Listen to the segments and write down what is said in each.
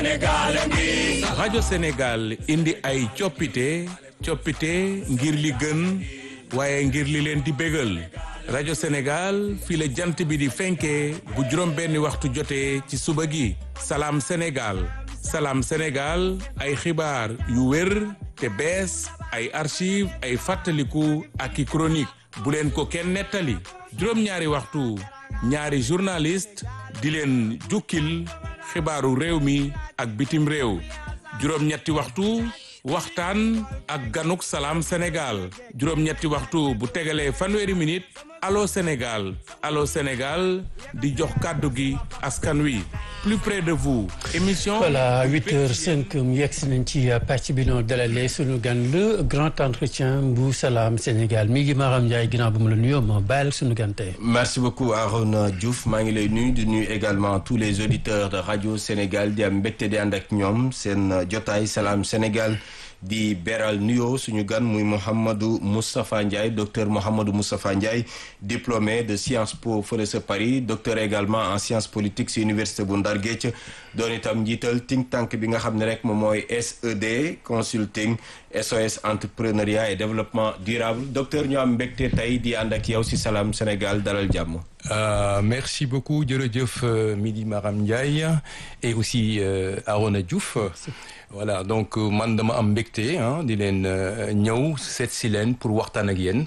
rajo Sénégal indi ay coppite coppite ngir li gën waaye ngir li leen di bégal rajo Sénégal fii la jant bi di fenkee bu juróom benni waxtu jotee ci suba gi salaam Sénégal salaam Sénégal ay xibaar yu wér te bees ay archive ay fàttaliku ak i chronique bu leen ko kenn nettali juróom-ñaari waxtu ñaari journaliste di leen jukkil xibaaru réew mi ak bitim réew juróom-ñetti waxtu waxtaan ak ganuk salaam Sénégal juróom-ñetti waxtu bu tegalee fanweeri minute allo Sénégal allo Sénégal di jox kàddu gi askan wi plus près de vous émission. voilà huit heures cinq mu yegg si nañ ci pàcc bi noonu dalalee sunu gan le grand entretien bu salaam Sénégal mi ngi Maram Ndiaye ginnaaw bu mu la nuyoo ma bàyyil sunu gan tey. merci beaucoup Arona Diouf maa ngi lay nuyu di nuyu également tous les auditeurs de radio Sénégal di am mbégte di ànd ak ñoom seen jotaay salaam Sénégal. di beral nuyoo suñu gan muy Mouhamadou Moustapha Ndiaye docteur Mouhamadou Moustapha Ndiaye diplômé de Sciences Po fële sa Paris docteur également en sciences politiques ci université bu Ndar Géej doon itam njiital think tank bi nga xam ne rek moom mooy SED consulting SOS entrepreneuriat et développement durable docteur ñu am mbégte tey di ànd ak yow ci Salam Sénégal dalal jàmm. Euh, merci beaucoup jërëjëf euh, Midi Maram Ndiaye et aussi euh, Arona Diouf voilà donc man dama am mbégte di leen ñëw seet si leen pour waxtaan ak yéen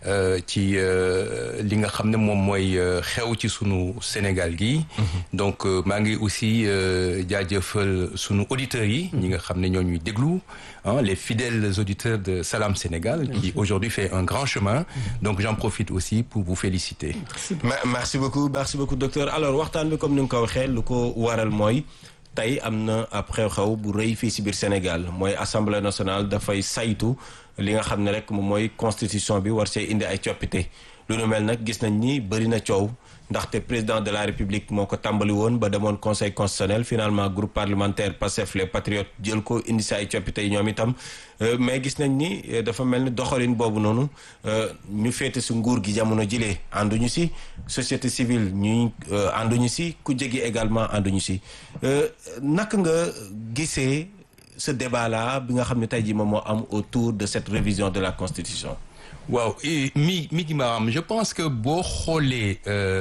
ci li nga xam ne moom mooy xew ci sunu Sénégal gi donc maa ngi aussi jaajëfal sunu auditeurs yi ñi nga xam ne ñoo ñuy déglu les fidèles auditeurs de Salam Sénégal qui aujourd'hui fait un grand chemin donc j'en profite aussi pour vous féliciter merci beaucoup merci beaucoup docteur alors waxtaan bi comme ni nga ko waxee lu ko waral mooy tey am na ab xew-xew bu rëy fii si biir Sénégal mooy assemblée nationale dafay saytu li nga xam ne rek moom mooy constitution bi war see indi ay coppite lu nu mel nag gis nañ ni bëri na coow ndaxte président de la république moo ko tàmbali woon ba demoon conseil constitutionnel finalement groupe parlementaire Pastef les patriotes jël ko indi si ay coppite yi ñoom itam mais gis nañ ni dafa mel ni doxalin boobu noonu ñu féete si nguur gi jamono jilee ànduñu si société civile ñuy ànduñu si ku jegi également ànduñu si naka nga gisee ce débat là bi nga xam ne tey jii moom moo am autour de cette révision de la constitution waaw mi mi gi maanaam je pense que boo xoolee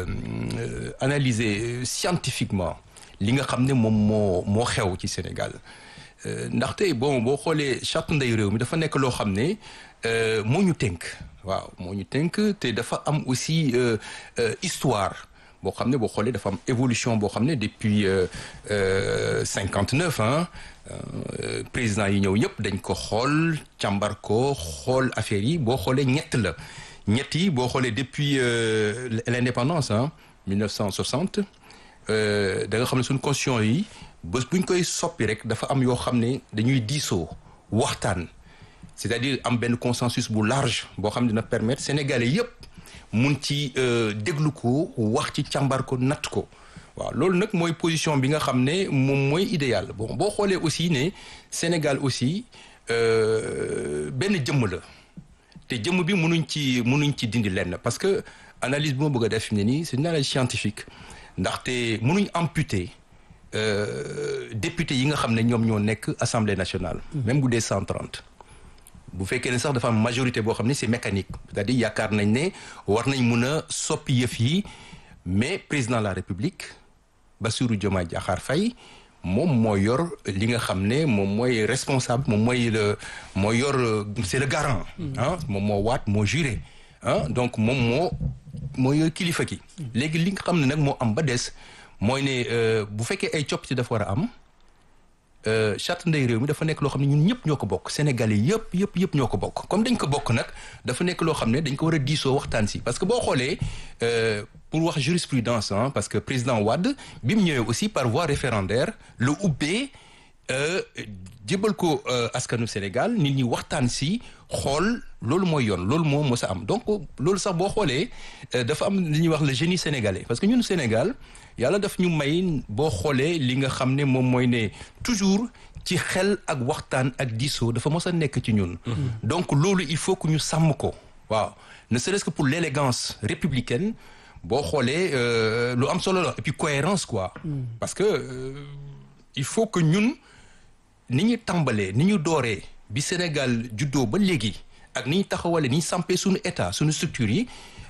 analyser scientifiquement li nga xam ne moom moo moo xew ci Sénégal ndaxte bon boo xoolee charte ndey réew mi dafa nekk loo xam ne moo ñu tënk waaw moo ñu tënk te dafa am aussi histoire boo xam ne boo xoolee dafa am évolution boo xam ne depuis cinquante neuf ans président yi ñëw ñëpp dañ ko xool càmbar ko xool affaire yi boo xoolee ñett la ñett yi boo xoolee depuis l'indépendance ah 1960 da nga xam ne suñu constitution yi bés buñ koy soppi rek dafa am yoo xam ne dañuy diisoo waxtaan c'est-à-dire am benn consensus bu large boo xam ne dina permettre sénégalais yëpp mun ci déglu ko wax ci càmbar ko natt ko waaw loolu nag mooy position bi nga xam ne moom mooy idéal bon boo xoolee aussi ne Sénégal aussi benn jëmm la te jëmm bi munuñ ci munuñ ci dindi lenn parce que analyse bi ma bëgg a def ne nii c'est une analyse scientifique ndaxte munuñ amputer député yi nga xam ne ñoom ñoo nekk assemblée nationale. même bu dee 130. bu fekkee ne sax dafa am majorité boo xam ne c'est mécanique c'est-à-dire yaakaar nañ ne war nañ mun a soppi yëf yi mais président de la république Bassirou Diomaye Diakhar Faye moom moo yor li nga xam ne moom mooy responsable moom mooy le moo yor c'est le garant ah moom moo waat moo juré ah donc moom moo moo yor kilifa ki léegi li nga xam ne nag moo am ba des mooy ne bu fekkee ay coppite dafa war a am charte ndey réew mi dafa nekk loo xam ne ñun ñëpp ñoo ko bokk sénégalais yëpp yëpp yëpp ñoo ko bokk comme dañ ko bokk nag dafa nekk loo xam ne dañ ko war a diisoo waxtaan si parce que boo xoolee pour wax jurisprudence ah parce que président Wade bi mu ñëwee aussi par voie référendaire la ubbee jébal ko askanu Sénégal nit ñi waxtaan si xool loolu mooy yoon loolu moo mos a am donc loolu sax boo xoolee dafa am li ñuy wax le génie sénégalais parce que ñun Sénégal yàlla daf ñu may boo xoolee li nga xam ne moom mooy ne toujours ci xel ak waxtaan ak diisoo dafa mos a nekk ci ñun. donc loolu il faut que ñu sàmm ko waaw ne serait-ce que pour l'élégance républicaine boo xoolee lu am solo la et puis cohérence quoi parce que il faut que ñun ni ñu tàmbalee ni ñu dooree bi Sénégal juddoo ba léegi ak ni ñu taxawalee ni ñu sampee suñu état suñu structure yi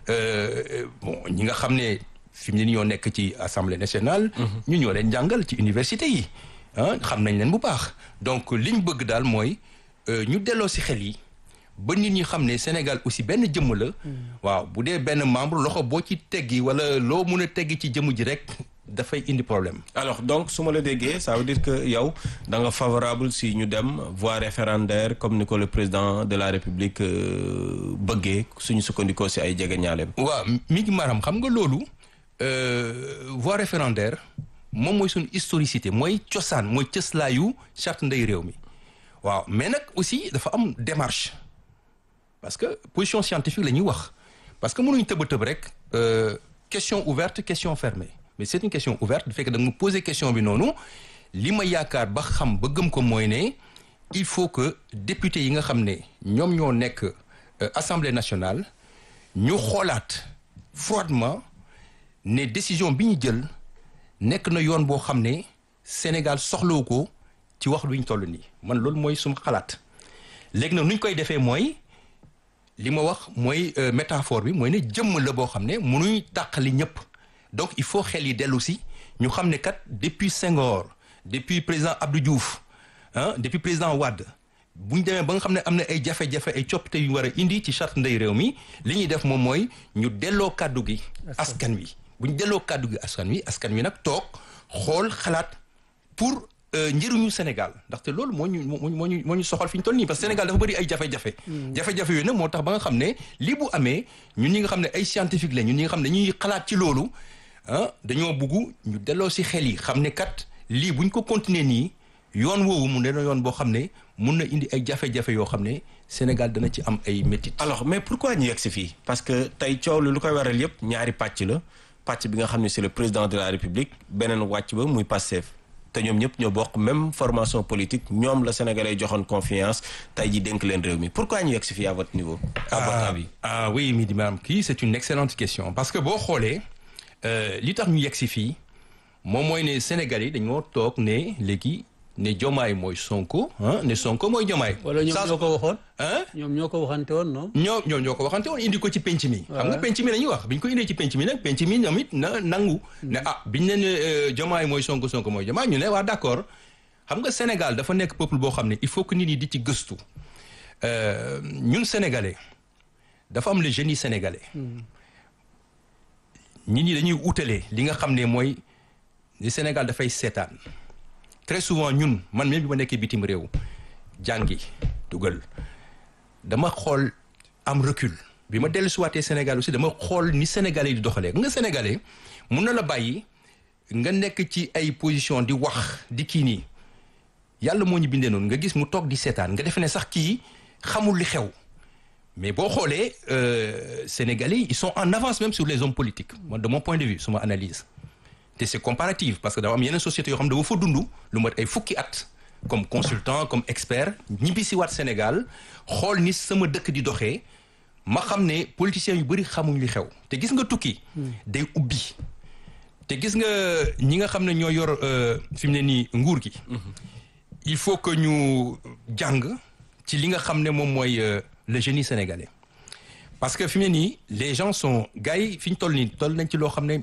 bon ñi nga xam ne fi mu ne ñoo nekk ci assemblée nationale. ñu ñoo leen jàngal ci université yi ah xam nañ leen bu baax donc liñ bëgg daal mooy ñu delloo si xel yi. ba nit ñi xam ne Sénégal aussi benn jëmm la. waaw bu dee benn membre loxo boo ci teggi wala loo mun a teggi ci jëmm ji rek dafay indi problème. alors donc su ma la déggee ça veut dire que yow da nga favorable si ñu dem voie référendaire comme ni ko le président de la république bëggee suñu sukkandikoo si ay jege ñaaleem. waaw mi ngi maanaam xam nga loolu voie référendaire moom mooy suñu historicité mooy cosaan mooy cëslaayu charte ndey réew mi waaw mais nag aussi dafa am démarche. parce que position scientifique la ñuy wax parce que mënuñ tëb a tëb rek question ouverte question fermée mais c'est une question ouverte du fekk da nga ma poser question bi noonu li ma yaakaar ba xam ba gëm ko mooy ne il faut que député yi nga xam ne ñoom ñoo nekk assemblée nationale ñu xoolaat froidement ne décision bi ñu jël nekk na yoon boo xam ne Sénégal soxlawu ko ci wax lu ñu toll nii man loolu mooy suma xalaat léegi nag nu ñu koy defee mooy. li ma wax mooy métaphore bi mooy ne jëmm la boo xam ne mënuñ tàqali ñëpp donc il faut xel yi dellu si ñu xam ne kat depuis Senghor depuis président Abdou Diouf ah depuis président Wade bu ñu demee ba nga xam ne am na ay jafe-jafe ay coppite yu war a indi ci charte ndey réew mi li ñuy def moom mooy ñu delloo kàddu gi askan wi bu ñu delloo kàddu gi askan wi askan wi nag toog xool xalaat pour njëriñu Sénégal ndaxte loolu moo ñu moo ñu moo ñu soxal fi ñu toll nii parce que Sénégal dafa bëri ay jafe-jafe. jafe-jafe yooyu nag moo tax ba nga xam ne lii bu amee ñun ñi nga xam ne ay scientifique la ñun ñi nga xam ne ñuy xalaat ci loolu ah dañoo bugg ñu delloo si xel yi xam ne kat lii buñ ko continuer nii yoon woowu mu ne yoon boo xam ne mun na indi ay jafe-jafe yoo xam ne Sénégal dana ci am ay métit. alors mais pourquoi ñu yegg si fii parce que tey coow lu lu koy waral yëpp ñaari pàcc la pàcc bi nga xam ne c'est le président de la République beneen wàcc ba muy Pastef te ñoom ñëpp ñoo bokk même formation politique ñoom la Sénégalais joxoon confiance tey ji dénk leen réew mi pourquoi ñu yegg si fii à votre niveau. à votre avis ah oui mi di maanaam kii c'est une excellente question parce que boo xoolee li tax ñu yegg si fii moom mooy ne Sénégalais dañoo toog ne léegi ne Jomaay mooy Sonko ah ne Sonko mooy Jomaay. wala ñoom ñoo ko waxoon. ah ñoom ñoo ko waxante woon non. ñoo ñoo ñoo ko waxante woon indi ko ci penc mi. xam nga penc mi la ñuy wax bi ñu ko indee ci penc mi nag penc mi ñoom it na nangu. ne ah biñ ne ne Jomaay mooy Sonko Sonko mooy Jomaay ñu ne waa d'accord xam nga Sénégal dafa nekk peuple boo xam ne il faut que nit ñi di ci gëstu ñun sénégalais dafa am le génie sénégalais. nit ñi dañuy utalee li nga xam ne mooy ni Sénégal dafay seetaan. très souvent ñun man même bi ma nekkee bitim réew jàngi dugal dama xool am recul bi ma dellu siwaatee Sénégal aussi dama xool ni Sénégalais di doxalee nga Sénégalais mun na la bàyyi nga nekk ci ay position di wax di kii nii yàlla moo ñu bindee noonu nga gis mu toog di seetaan nga defe ne sax kii xamul li xew mais boo xoolee Sénégalais ils sont en avance même sur les hommes politiques man de mon point de vue suma analyse te c'est comparatif parce que dafa am yeneen sociétés yoo xam ne dafa fa dund lu mat ay fukki at comme consultant comme expert ñibbi si waat Sénégal xool ni sama dëkk di doxee ma xam ne politiciens yu bëri xamuñ li xew te gis nga tukki day ubbi te gis nga ñi nga xam ne ñoo yor fi mu ne nii nguur gi il faut que ñu jàng ci li nga xam ne moom mooy le génie sénégalais parce que fi mu ne nii les gens sont gars yi fi ñu toll nii toll nañ ci loo xam ne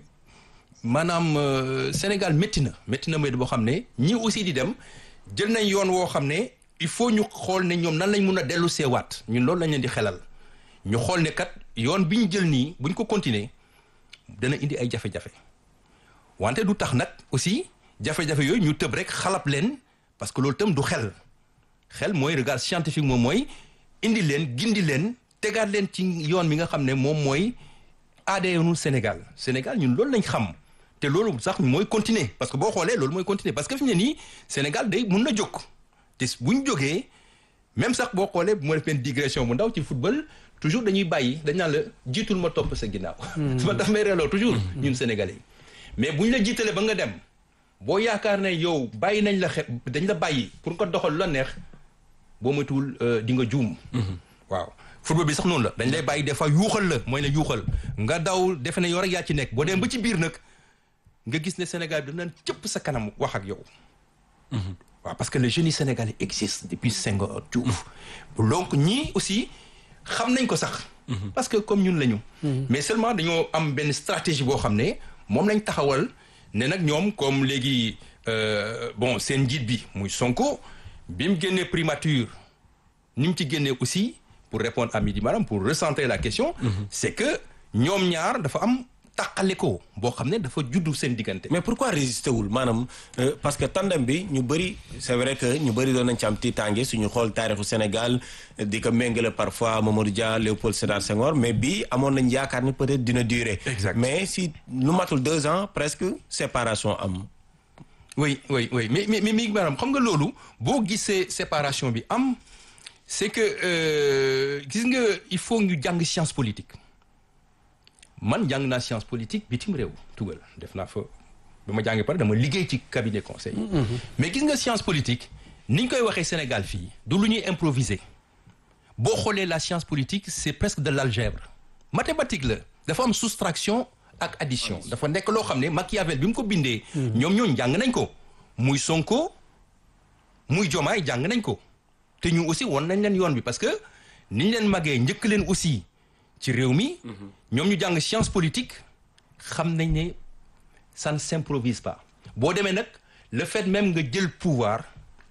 maanaam Sénégal métti na métti na métti boo xam ne ñi aussi di dem jël nañ yoon woo xam ne il faut ñu xool ne ñoom nan lañ mun a dellu seewaat ñun loolu lañ leen di xelal ñu xool ne kat yoon bi ñu jël nii buñ ko continuer dana indi ay jafe-jafe wante du tax nag aussi jafe-jafe yooyu ñu tëb rek xalab leen parce que loolu tam du xel xel mooy regard scientifique moom mooy indi leen gindi leen tegaat leen ci yoon mi nga xam ne moom mooy ADN Sénégal Sénégal ñun loolu lañ xam te loolu sax mooy continuer parce que boo xoolee loolu mooy continuer parce que fi mu ne nii Sénégal day mun na jóg te bu ñu jógee même sax boo xoolee bu ma def benn digression bu ndaw ci football toujours dañuy bàyyi dañ naan la jiitul ma topp sa ginnaaw. ma daf may reeloo toujours ñun sénégalais mais bu ñu la jiitalee ba nga dem boo yaakaar ne yow bàyyi nañ la xe dañ la bàyyi pour nga doxal la neex boo matul di nga juum. waaw football bi sax noonu la dañ lay bàyyi des fois yuuxal la mooy la yuuxal nga daw defe ne yow rek yaa ci nekk boo dem ba ci biir nag nga gis ne Sénégal bi daf naan cëpp sa kanam wax ak yow waaw parce que le génie sénégalais existe depuis Senghor Diouf donc ñii aussi xam nañ ko sax parce que comme ñun lañu mais seulement dañoo am benn stratégie boo xam ne moom lañ taxawal ne nag ñoom comme léegi bon seen njiit bi muy Sonko bi mu génnee primature ni mu ci génnee aussi pour répondre à Midi Maram pour recentrer la question c'est que ñoom ñaar dafa am tàqale ko boo xam ne dafa juddu seen diggante mais pourquoi résister wul maanaam parce que tandem bi ñu bëri c'est vrai que ñu bëri doon nañ ci am tiitaange suñu xool taarixu Sénégal di ko méngale parfois Mamadou Dia Léopold Sédar Senghor mais bii amoon nañ yaakaar ni peut-être dina durer. Exact. mais si lu matul deux ans presque séparation am. oui oui oui mais mais mais maanaam xam nga loolu boo gisee séparation bi am c'est que gis nga il faut ñu jàng science politique man jàng naa science politique bitim réew tugal def naa fa ba ma jàngee pare dama liggéey ci cabinet conseil mais gis nga science politique ni ñu koy waxee Sénégal fii du lu ñuy improviser boo xoolee la science politique c'est presque de l'algèbre mathématique la dafa am soustraction ak addition dafa nekk loo xam ne Machiavel bi mu ko bindee ñoom ñooñu jàng nañ ko muy Sonko muy Diomaye jàng nañ ko te ñu aussi won nañ leen yoon bi parce que ni ñu leen màggee njëkk leen aussi ci réew mi ñoom ñu jàng science politique xam nañ ne ça ne s'improvise pas boo demee nag le fait même nga jël pouvoir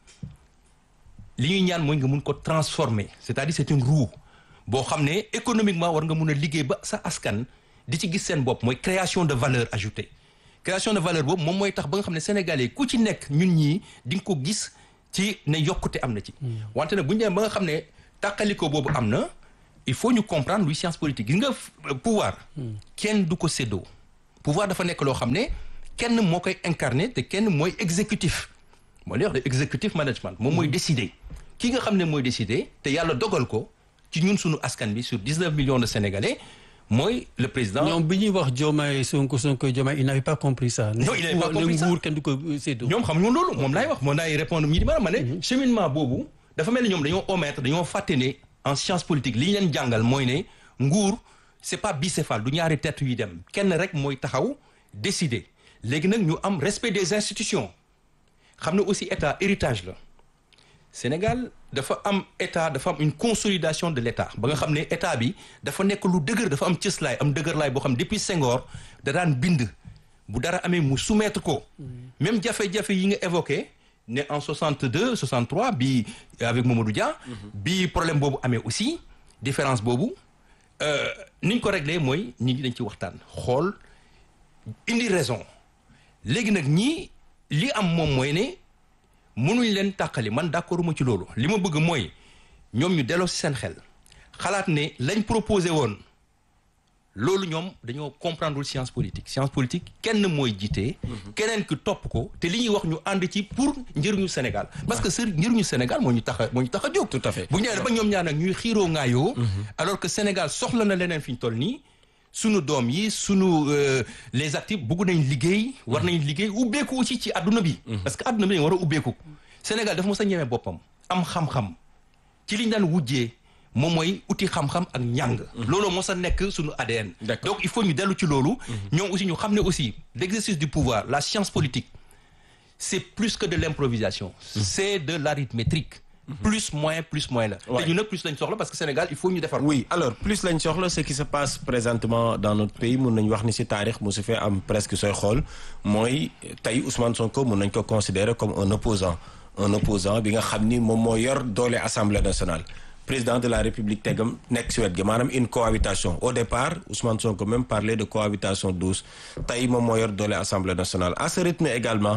li ñuy ñaan mooy nga mun ko transformer c'est-à-dire c'est une roue boo xam ne économiquement war nga mun a liggéey ba sa askan di ci gis seen bopp mooy création de valeur ajoutée création de valeur boobu moom mooy tax ba nga xam ne sénégalais ku ci nekk ñun ñii di nga ko gis ci ne yokkute am na ci wante nag bu ñu demee ba nga xam ne tàqaliko boobu am na il faut ñu comprendre luy science politique gis nga pouvoir kenn du ko séddoo pouvoir dafa nekk loo xam ne kenn moo koy incarner te kenn mooy exécutif moo lay wax de exécutif management moom mooy décider ki nga xam ne mooy décider te yàlla dogal ko ci ñun suñu askan bi sur 19 millions de sénégalais mooy le président. ñoom bi ñuy wax Diomaye Sonko Sonko Diomaye il n'avait pas compris ça. non il n'avait pas compris ça nguur kenn du ko séddoo. ñoom xam ñoom loolu moom laay wax moom laay répondre ñi di ma ne. cheminement boobu dafa mel ni ñoom dañoo omettre dañoo fàtte ne en science politique li ñu leen jàngal mooy ne nguur c'est pas bicéphale du ñaari tête yuy dem kenn rek mooy taxaw décider léegi nag ñu am respect des institutions xam ne aussi état héritage la Sénégal dafa am état dafa am une consolidation de l'état ba nga xam ne état bi dafa nekk lu dëgër dafa am cëslaay am dëgërlaay boo xam depuis Senghor da daan bind bu dara amee mu soumettre ko même jafe-jafe yi nga évoqué ne en 62 63 bi avec Mamadou Dia bi problème boobu amee aussi différence boobu ni ñu ko réglé mooy ñi ngi dañ ci waxtaan xool indi raison léegi nag ñii li am moom mooy ne mënuñ leen tàqali man d'accord ma ci loolu li ma bëgg mooy ñoom ñu delloo ci seen xel xalaat ne lañ proposé woon loolu ñoom dañoo comprendre science politique science politique kenn mooy jiite. keneen ki topp ko te li ñuy wax ñu ànd ci pour njëriñu Sénégal. parce que sër njëriñu Sénégal moo ñu tax a moo ñu tax a jóg. tout à fait bu ñu ba ñoom ñaar nag ñuy xiiroo ngaayoo. alors que Sénégal soxla na leneen fi ñu toll nii. sunu doom yi sunu les actifs bëgg nañ liggéey. war nañ liggéey ubbeeku aussi ci adduna bi. parce que adduna bi dañu war a ubbeeku. Sénégal dafa mos a ñeme boppam am xam-xam ci liñ daan wujjee moom mooy uti xam-xam ak njàng. loolu mos a nekk sunu ADN. donc il faut ñu dellu ci loolu. ñoom aussi ñu xam ne aussi l'exercice du pouvoir la science politique c'est plus que de l'improvisation. c'est de l'arithmétique. plus moins plus moins la. te ñu nag plus lañ soxla parce que Sénégal il faut ñu defar. oui alors plus lañ soxla ce qui se passe présentement dans notre pays mun nañu wax ni ci taarix mu su fee am presque sooy xool mooy tey Ousmane Sonko mun nañ ko considérer comme un opposant un opposant bi nga xam ni moom moo yor doole Assemblée nationale. président de la République tegam nekk ci wet gi maanaam une cohabitation au départ Ousmane Sonko même parlait de cohabitation douce tey moom moo yor doole Assemblée nationale à ce rythme également.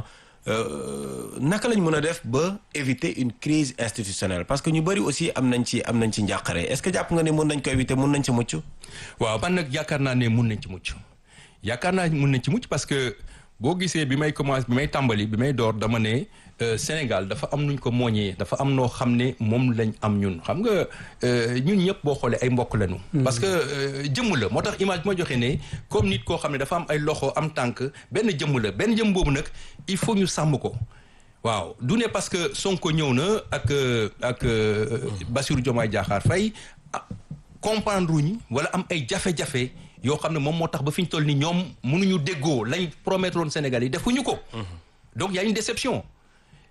naka lañ mën a def ba éviter une crise institutionnelle parce que ñu bari aussi am nañ ci am nañ ci njàqare est-ce que jàpp nga ne mën nañ ko éviter mën nañ ci mucc. waaw man nag yaakaar naa ne mun nañ ci mucc yaakaar naa mun nañ ci mucc parce que boo gisee bi may commencer bi may tàmbali bi may door dama ne Sénégal dafa am nuñ ko mooñee dafa am noo xam ne moom lañ am ñun xam nga ñun ñëpp boo xoolee ay mbokk lañu. parce que jëmm la moo tax image bi ma joxe ne comme nit koo xam ne dafa am ay loxo am tànk benn jëmm la benn jëmm boobu nag il faut ñu sàmm ko. waaw du ne parce que Sonko ñëw na ak ak Bassirou Diomaye Diakhar Faye comprendre wuñ wala am ay jafe-jafe yoo xam ne moom moo tax ba fi ñu toll ni ñoom mënuñu déggoo lañ promettre woon Sénégal yi defuñu ko. donc y a une déception.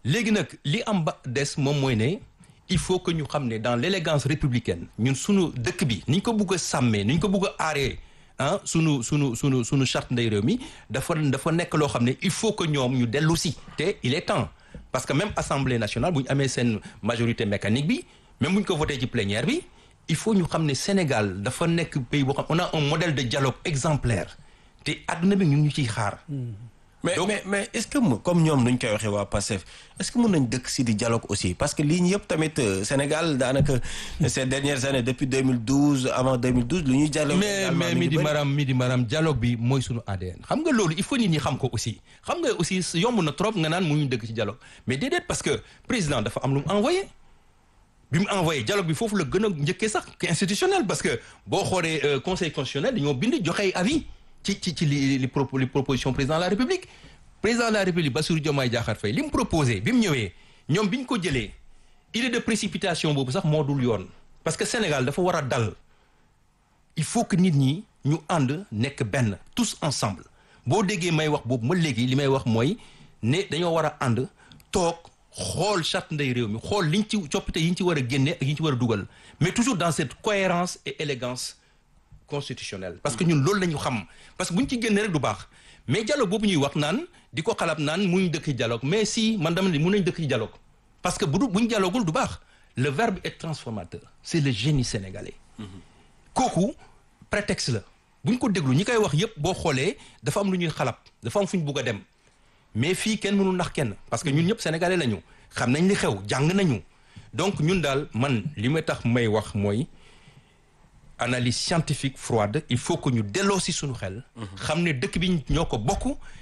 léegi nag li am ba des moom mooy ne il faut que ñu xam ne dans l'élégance républicaine ñun sunu dëkk bi ni ñu ko bugg a sàmmee ni ñu ko bugg a aaree ah sunu sunu sunu sunu charte ndey réew mi dafa dafa nekk loo xam ne il faut que ñoom ñu dellu si te il est temps parce que même assemblée nationale bu ñu amee seen majorité mécanique bi même bu ñu ko voté ci plénière bi il faut ñu xam ne Sénégal dafa nekk pays boo xam on a un modèle de dialogue exemplaire te àdduna bi ñu ngi ñu ciy xaar. mais Donc- mais mais est-ce que mu- comme ñoom nuñ koy waxee waa Pastef est-ce que mën nañ dëkk si di dialogue aussi parce que lii ñu yëpp tamit euh, Sénégal daanaka ces dernières années depuis 2012 avant 2012 lu ñuy dialogue. mais également mais mi mi ngi di bëri. maram mi di maram dialogue bi mooy sunu ADN xam nga loolu il faut nit ñi xam ko aussi xam nga aussi yomb na trop nga naan mu ñu dëkk ci dialogue mais déedéet parce que président dafa am lu mu envoyé bi mu envoyé dialogue bi foofu la gën a njëkkee sax que institutionnel parce que boo xoolee euh, conseil constitutionnel dañoo bind joxe ay avis ci ci ci li li propo li proposition président de la république président de la république Bassirou Diomaye Diakhar Faye li mu proposé bi mu ñëwee ñoom bi ñu ko jëlee idée de précipitation boobu sax moo dul yoon parce que Sénégal dafa war a dal il faut que nit ñi ñu ànd nekk benn tous ensemble boo déggee may wax boobu ma léegi li may wax mooy ne dañoo war a ànd toog xool charte ndey réew mi xool liñ ci coppite yi ñu ci war a génne ak yi ñu ci war a dugal mais toujours dans cette cohérence et élégance constitutionnelle parce que ñun loolu la ñu xam parce que bu ñu ci génne rek du baax mais dialogue boobu ñuy wax naan di ko xalaat naan muñ dëkk ci dialogue mais si man dama ne mun nañ dëkk ci dialogue parce que bu du bu ñu dialoguul du baax le verbe est transformateur c'est le génie sénégalais kooku prétexte la bu ñu ko déglu ñi koy wax yépp boo xoolee dafa am lu ñuy xalab dafa am fu ñu bugg a dem mais fii kenn mënul nax kenn parce que ñun ñëpp sénégalais lañu xam nañ li xew jàng nañu donc ñun daal man li may tax may wax mooy analyse scientifique froide il faut que ñu delloo si suñu xel xam ne dëkk bi ñoo ko bokk